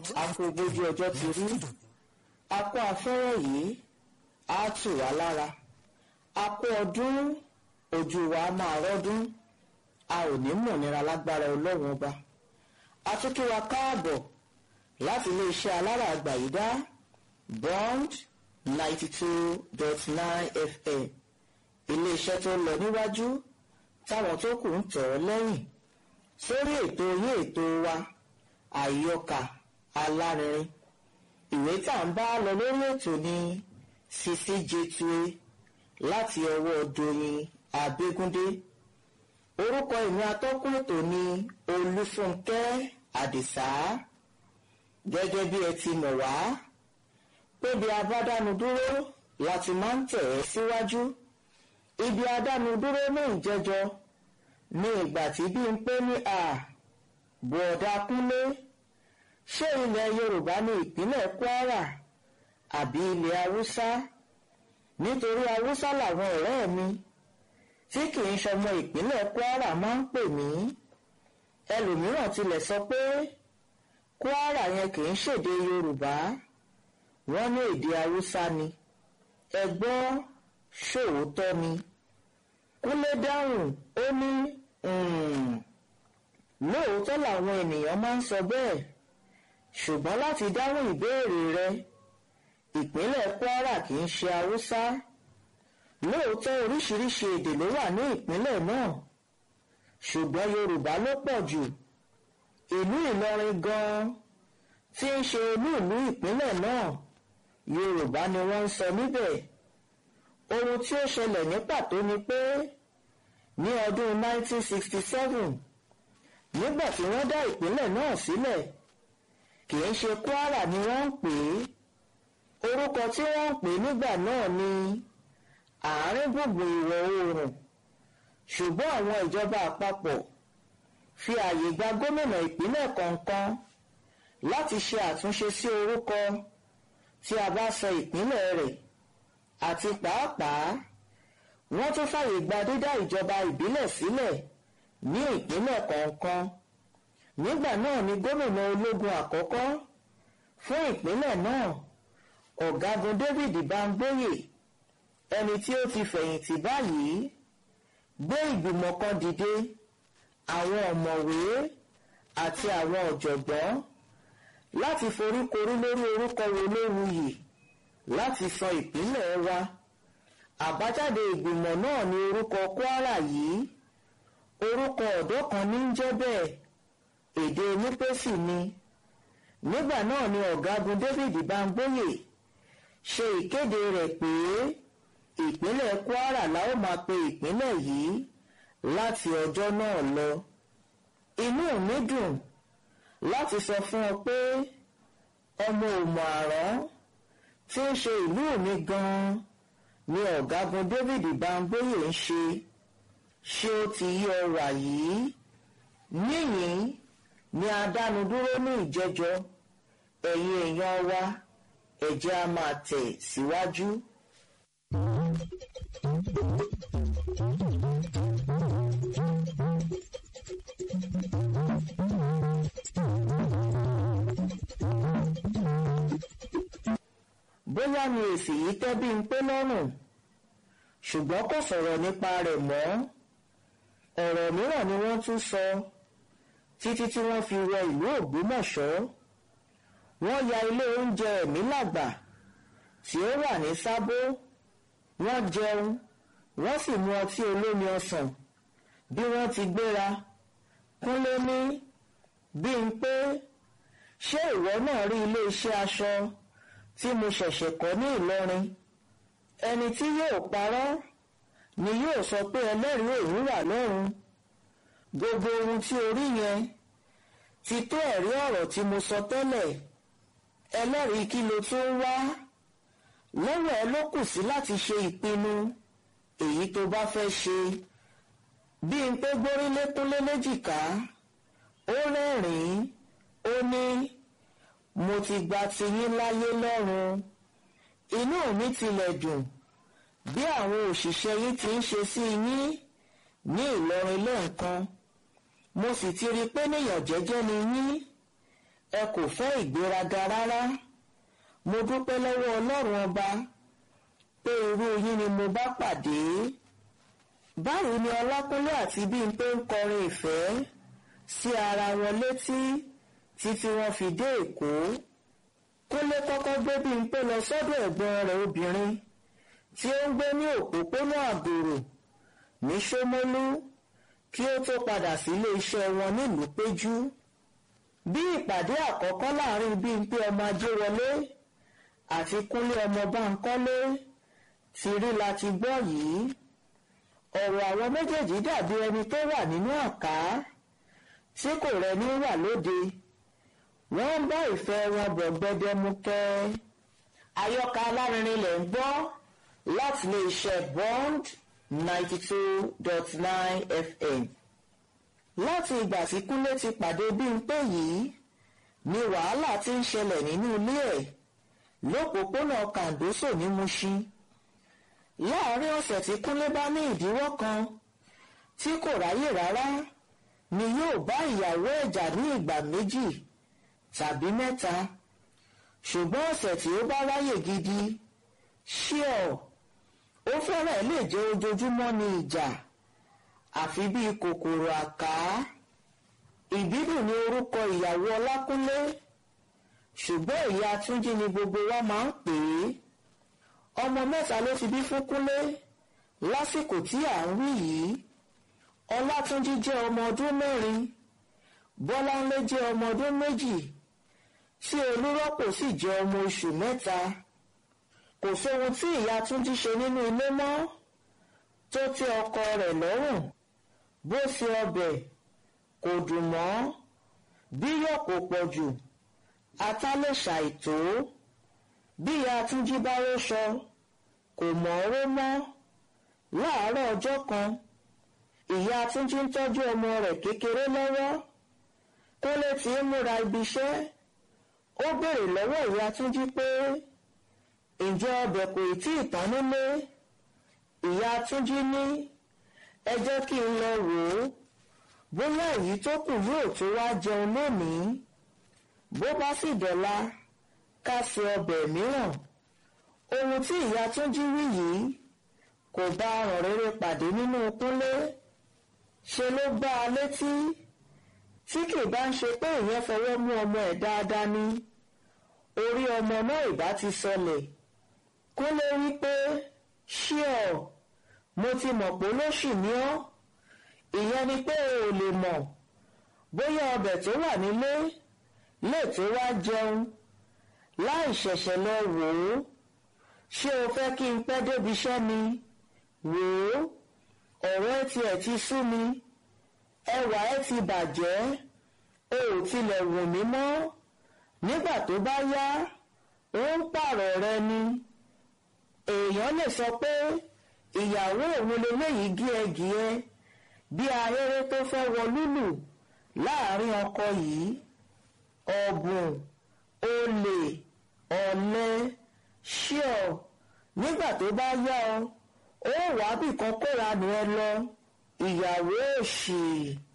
akógbójú ọjọ́ ti rí akó afẹ́rẹ́ yìí á tù wá lára akó ọdún ojú wa máa rọ́dún a ò ní mọ̀ nira lágbára ọlọ́run ọba a tún kí wa káàbọ̀ láti iléeṣẹ́ alára àgbàyídá bond ninety two dot nine fm iléeṣẹ́ tó ń lọ níwájú táwọn tó kù ń tọ̀ ọ́ lẹ́yìn sórí ètò yín ètò wa àyọkà alárinrin ìwé tá à ń bá lọ lórí ètò ní sisi jetue láti ọwọ́ doyin abégúndé orúkọ ìwé atọ́kùn ètò ní olúfúnkẹ́ àdìsá gẹ́gẹ́ bí ẹ ti mọ̀ wá pébi abádánu dúró láti máa ń tẹ̀ ẹ́ síwájú ibi adánu dúró ní ìjẹjọ ní ìgbà tí bí n pé ní a bọ̀ọ̀dà kúnlé ṣé ilẹ̀ yorùbá ní ìpínlẹ̀ kwara àbí ilẹ̀ haúsá nítorí haúsá làwọn ọ̀rẹ́ mi tí kì í ṣọmọ ìpínlẹ̀ kwara máa ń pè mí ẹlòmíràn tilẹ̀ sọ pé kwara yẹn kì í ṣèdè yorùbá wọ́n ní èdè haúsá ni ẹ gbọ́ ṣòótọ́ ni kúnlé dáhùn ó ní lóòótọ́ làwọn ènìyàn máa ń sọ bẹ́ẹ̀ ṣùgbọ́n láti dáhùn ìbéèrè rẹ ìpínlẹ̀ kwara kì í ṣe haúsá lóòótọ́ oríṣiríṣi èdè ló wà ní ìpínlẹ̀ náà ṣùgbọ́n yorùbá ló pọ̀ jù ìlú ìlọrin gan-an tí ń ṣe olú ìlú ìpínlẹ̀ náà yorùbá ni wọ́n ń sọ níbẹ̀ ohun tí ó ṣẹlẹ̀ ní pàtó ni pé ní ọdún 1967 nígbà tí wọ́n dá ìpínlẹ̀ náà sílẹ̀ kì í ṣe kwara ni wọ́n ń pè é orúkọ tí wọ́n ń pè nígbà náà ni àárín gbùngbùn ìwọ̀ oòrùn ṣùgbọ́n àwọn ìjọba àpapọ̀ fi ààyè gba gómìnà ìpínlẹ̀ kọ̀ọ̀kan láti ṣe àtúnṣe sí orúkọ tí a bá sọ ìpínlẹ̀ rẹ̀ àti pàápàá wọ́n tún fààyè gba dídá ìjọba ìbílẹ̀ sílẹ̀ ní ìpínlẹ̀ kọ̀ọ̀kan nígbà náà ni gómìnà ológun àkọ́kọ́ fún ìpínlẹ̀ náà ọ̀gágun David Bangboye ẹni tí ó ti fẹ̀yìntì báyìí gbé ìgbìmọ̀ kan dìde àwọn ọ̀mọ̀wé àti àwọn ọ̀jọ̀gbọ́n láti foríkorí lórí orúkọ wo ló wuyì láti sọ ìpínlẹ̀ wa àbájáde ìgbìmọ̀ náà ní orúkọ Kwara yìí orúkọ ọ̀dọ́ kan ní ń jẹ́ bẹ́ẹ̀ èdè onípèsì ni nígbà náà ni ọ̀gágun David Bangboye ṣe ìkéde rẹ̀ pé ìpínlẹ̀ Kwara la ó máa pe ìpínlẹ̀ yìí láti ọjọ́ náà lọ inú mi dùn láti sọ fún ọ pé ọmọ òmò àrán tí ń ṣe ìlú mi gan-an ni ọ̀gágun David Bangboye ń ṣe ṣé ó ti yí ọ wà yìí níyìn ni adánudúró ní ìjẹjọ ẹ̀yin èèyàn wa ẹ̀jẹ̀ a máa tẹ̀ síwájú. bóyá ni èsì yìí tẹ́ bí ń pé lọ́rùn ṣùgbọ́n kò sọ̀rọ̀ nípa rẹ̀ mọ́ ọ̀rọ̀ mìíràn ni wọ́n tún sọ títí tí wọ́n fi wọ ìlú Ògbómọ̀ṣọ́ wọ́n ya ilé oúnjẹ ẹ̀mí làgbà tí ó wà ní Sábó wọ́n jẹun wọ́n sì mu ọtí olómi ọsàn bí wọ́n ti gbéra Kúnlé ní bí n pé ṣé ìwọ náà rí ilé iṣẹ́ aṣọ tí mo ṣẹ̀ṣẹ̀ kọ́ ní Ìlọrin ẹni tí yóò parọ́ ni yóò sọ pé ẹlẹ́rìí òun wà lọ́run gbogbo ohun tí o rí yẹn ti tó ẹ̀rí ọ̀rọ̀ tí mo sọ tẹ́lẹ̀ ẹlẹ́rìí kí ló tún wá lọ́wọ́ ẹ ló kù sí láti ṣe ìpinnu èyí tó bá fẹ́ ṣe bí n pé gbórílé kúnlé léjìká ó rẹ́rìn-ín ó ní mo ti gba tiyín láyé lọ́run inú mi tilẹ̀ dùn bí àwọn òṣìṣẹ́ yín ti ń ṣe sí yín ní Ìlọrin lẹ́ẹ̀kan mo sì ti rí i pé níyàn jẹ́jẹ́ ni yín ẹ kò fẹ́ ìgbéraga rárá mo dúpẹ́ lọ́wọ́ ọlọ́run ọba pé irú yín ni mo bá pàdé báyìí ni ọlákúnlé àti bímpé ń kọrin ìfẹ́ sí ara wọn létí títí wọ́n fi dé èkó kúnlé kọ́kọ́ gbé bímpé lọ sọ́dọ̀ ẹ̀gbọ́n rẹ̀ obìnrin tí ó ń gbé ní òpópónà àgòrò ní ṣómólú kí ó tó padà sílé iṣẹ́ wọn nílùú péjú bí ìpàdé àkọ́kọ́ láàrin bímpé ọmọ ajéwọlé àti kúnlé ọmọ báńkọ́lé ti rí láti gbọ́ yìí ọ̀rọ̀ àwọn méjèèjì dàbí ẹni tó wà nínú àká tí kò rẹni wà lóde wọ́n ń bá ìfẹ́ wọn bọ̀ gbẹdẹmukẹ́ àyọkà alárinrin lẹ̀ ń gbọ́ láti lè ṣe bond ninety two dot nine fm láti ìgbà tí kúnlé ti pàdé bímpé yìí ni wàhálà ti ń ṣẹlẹ̀ nínú ilé ẹ̀ lópòpónà kàndóso ní Mushin láàárín ọ̀sẹ̀ tí kúnlé bá ní ìdíwọ́ kan tí kò ráyè rárá ni yóò bá ìyàwó ẹ̀jà ní ìgbà méjì tàbí mẹ́ta ṣùgbọ́n ọ̀sẹ̀ tí ó bá ráyè gidi ṣíọ̀ ó fẹ́rẹ̀ lè jẹ́ ojoojúmọ́ ní ìjà àfi bíi kòkòrò àká ìbídùn ni orúkọ ìyàwó ọlákúnlé ṣùgbọ́n ìyá túnjí ni gbogbo wa máa ń pè é ọmọ mẹ́ta ló ti bí fún kúnlé lásìkò tí à ń wí yìí ọlátúnjí jẹ́ ọmọ ọdún mẹ́rin bọ́láńlé jẹ́ ọmọ ọdún méjì tí olúrọ́pò sì jẹ́ ọmọ oṣù mẹ́ta kò sóhun tí ìyá túnjí ṣe nínú ilé mọ́ tó tẹ́ ọkọ rẹ̀ lọ́rùn bó ṣe ọbẹ̀ kò dùn mọ́ bíyọ̀ kò pọ̀ jù ata lè ṣàìtó bí ìyá túnjí bá róṣọ kò mọ̀ ọ́rọ́ mọ́ láàárọ̀ ọjọ́ kan ìyá túnjí ń tọ́jú ọmọ rẹ̀ kékeré lọ́wọ́ kólé tí ń múra ibi iṣẹ́ ó béèrè lọ́wọ́ ìyá túnjí pé ǹjẹ́ ọbẹ̀ kò tí ì tán nílé ìyá túnjí ní ẹ jẹ́ kí n lọ wò ó bóyá èyí tó kù yóò tó wá jẹun lónìí bó bá sì dọ̀la ká ṣe ọbẹ̀ mìíràn ohun tí ìyá túnjí wí yìí kò bá ọ̀rọ̀ rere pàdé nínú kúnlé ṣe ló gbá a létí tí kì bá ń ṣe pé ìyẹn fọwọ́ mú ọmọ ẹ̀ dáadáa ni orí ọmọ náà ìbá ti sọlẹ̀ kúnlé wí pé ṣíọ mo ti mọ̀ pé lóṣù ní ọ́ ìyẹn ni pé o ò lè mọ̀ bóyá ọbẹ̀ tó wà nílé lè tó wá jẹun láì ṣẹ̀ṣẹ̀ lọ wò ó ṣé o fẹ́ kí n pẹ́ débi iṣẹ́ ni wò ó ọ̀rọ̀ ẹ tiẹ̀ ti sú mi ẹwà ẹ ti bàjẹ́ o ò tilẹ̀ wù mí mọ́ nígbà tó bá yá ó ń pààrọ̀ rẹ ni èèyàn lè sọ pé ìyàwó òun leléyìí gíẹgíẹ bí ahéré tó fẹ́ wọ lúlù láàrin ọkọ yìí ọ̀bùn olè ọ̀lẹ ṣíọ nígbà tó bá yá ọ ó wàá bìkan kóra nù ẹ lọ ìyàwó òṣì.